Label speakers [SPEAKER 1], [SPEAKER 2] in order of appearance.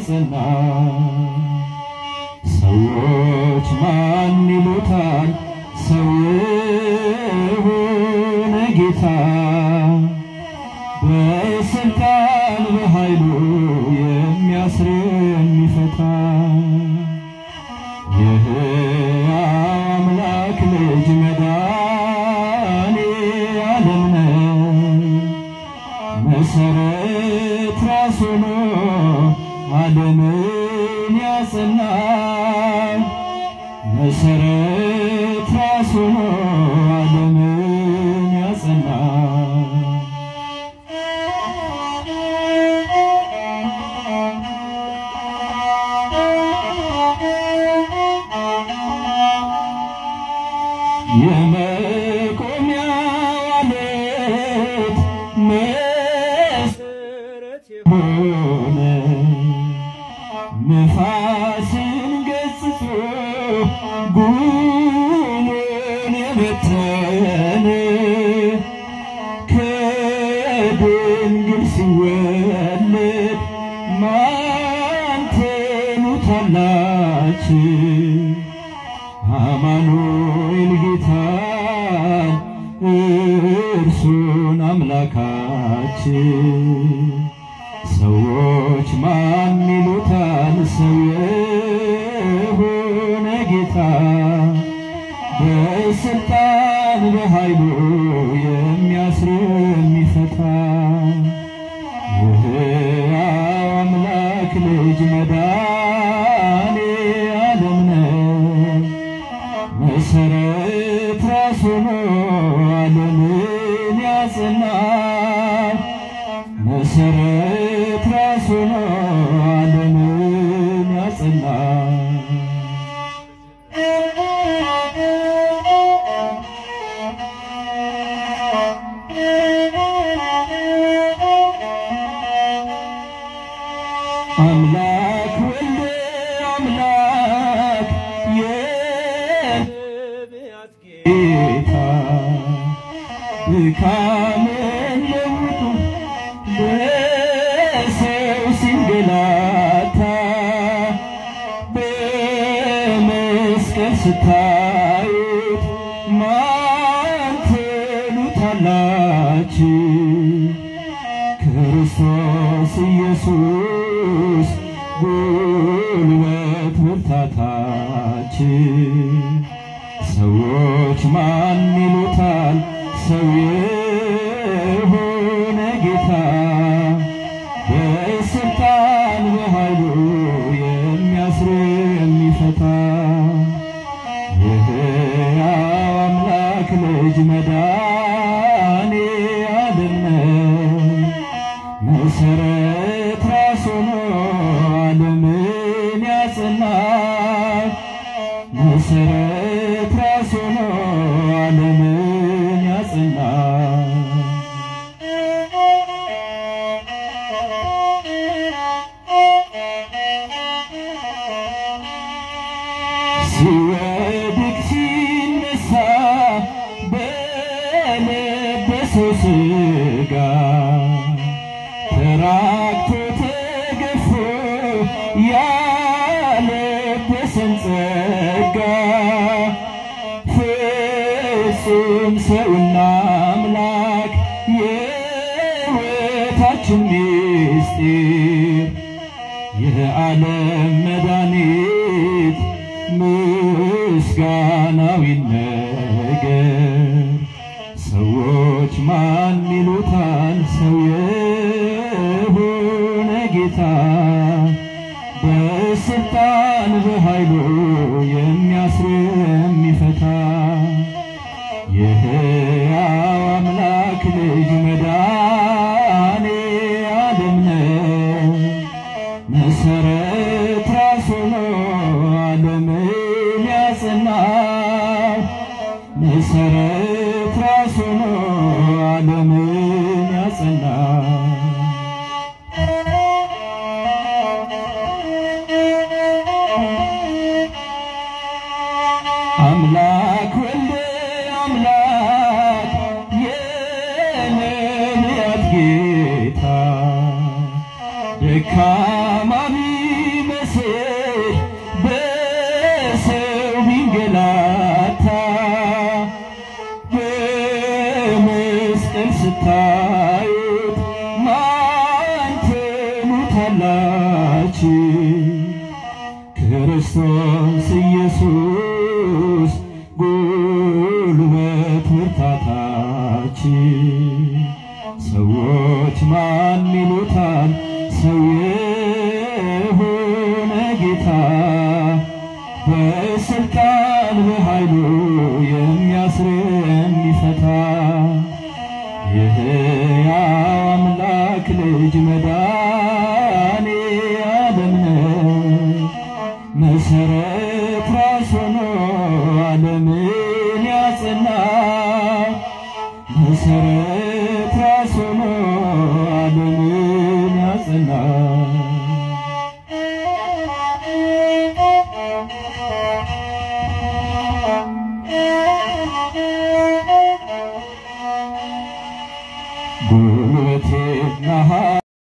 [SPEAKER 1] ያጸና ሰዎች ማን ይሉታል ሰው የሆነ ጌታ በስልጣን በኃይሉ የሚያስር የሚፈታ የሕያው አምላክ ልጅ መድኃኔ ዓለም ነው። መሰረት ራስ ሆኖ ዓለምን ያጸና መሰረት ራስ ሆኖ ዓለምን ያጸና የመቆሚያው ዓለት መሰረት የሆነ ነፋስን ገጽጾ ጉሙን የበተነ ከድንግል ሲወለድ ማን ትሉታላችሁ? አማኑኤል ጌታን እርሱን አምላካችን ሰዎች ማን ይሉታል ሰው የሆነ ጌታ በስልጣን በኃይሉ የሚያስር የሚፈታ የሕያው አምላክ ልጅ መድኃኔ ዓለም ነው። መሰረት ራስ ሆኖ ዓለምን ያጸና መሰረት ራስ ሆኖ ዓለምን ያጸና አምላክ ወልደ አምላክ የነቢያት ጌታ ድካምን ለውጡ በሰው ሲንገላታ በመስቀል ስታዩት ማን ትሉታላችሁ? ክርስቶስ ኢየሱስ ጉልበት ብርታታችን ሰዎች ማን ይሉታል ሰው የሆነ ጌታ በስልጣን በኃይሉ የሚያስር የሚፈታ የሕያው አምላክ ልጅ መድኃኔ ዓለም ነው። መሰረት ራስ ሆኖ ዓለምን ያጸና መሰረት ራስ ሆኖ ዓለምን ያጸና ሲወድቅ ሲነሳ በለበሰው ሥጋ ተራክቶ ተገፎ ያለበሰን ጸጋ ፍጹም ሰውና አምላክ የሕይወታችን ምስጢር የዓለም መድኃኒት ምስጋናው ይነገር። ሰዎች ማን ይሉታል ሰው የሆነ ጌታ በስልጣን በኃይሉ የሚያስር የሚፈታ የሕያው አምላክ ልጅ መድኃኔ ዓለም ነው። መሰረት ራስ ሆኖ ዓለምን ያጸና መሰረት ራስ ሆኖ ዓለምን ያጸና አምላክ ወልደ አምላክ የነቢያት ጌታ ደካማ ያላችሁ ክርስቶስ ኢየሱስ ጉልበት ብርታታችን ሰዎች ማን ይሉታል ሰው የሆነ ጌታ በስልጣን በኃይሉ የሚያስር የሚፈታ የሕያው አምላክ ልጅ መድኃኔ ዓለም ነው። መሰረት ራስ ሆኖ ዓለምን ያጸና መሰረት ራስ ሆኖ ዓለምን ያጸና ጉልበቴና